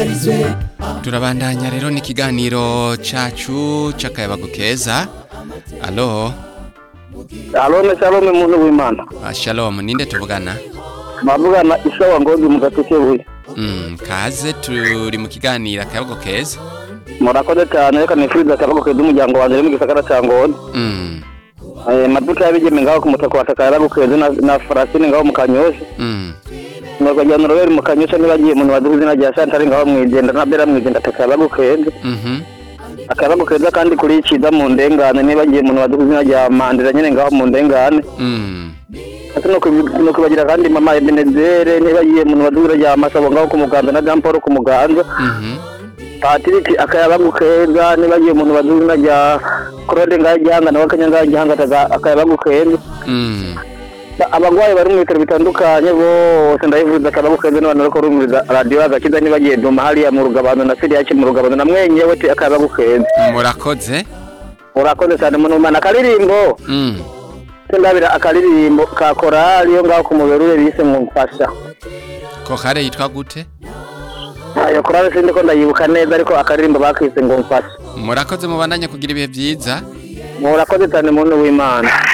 turabandanya rero n'ikiganiro cacu c'akayabagu keza alo Alone Shalome muntu w'Imana. ah, shalom ninde tuvugana Mavugana isawa ngozi mu gateke buye. mm, kaze turi mu kiganiro akayabagu keza Murakoze cyane reka nifuriza akaboko keza umuryango wanjye uri mu gisagara ca Ngozi. mm, Eh maduka yabigeme ngaho ku mutaka wa takara gukeza na, na Francine ngaho mu Kanyosha. mm, Nuko jya Robert mu Kanyosha nibagiye umuntu waduze izina rya Chantal ngaho mwijenda na Bera mwijenda takara gukeza. mhm, Akaboko keza kandi kuri ciza mu ndengane nibagiye umuntu waduze izina rya Mandira nyene ngaho mu ndengane. mm, Ati no kubi- no kubagira kandi mama Ebenezere nibagiye umuntu waduze rya Masabo ngaho ku Muganza na Jean Paul ku Muganza. mhm, Patrick akayabagu keza nibagiye umuntu baduzina rya Claude ngaho igihanga nawe akanya ngaho igihanga ataga- akayabagu keza mm. abagwayi bari mu bitaro bitandukanye bose ndayivuza akayabagu keza n'abantu bariko barumviriza radiyo agakiza nibagiye duma hariya mu rugabano na siriyake mu rugabano na mwenyewe ti akayabagu keza murakoze urakoze cyane muntu umana akaririmbo mm. sindabira akaririmbo ka korali yo ngaho ku muberure bise mu mfasha kokare yitwa gute ayo korali sindi ko ndayibuka neza ariko akaririmbo bakise ngo mfasha murakoze mubandanye kugira ibihe vyiza murakoze cyane muntu w'imana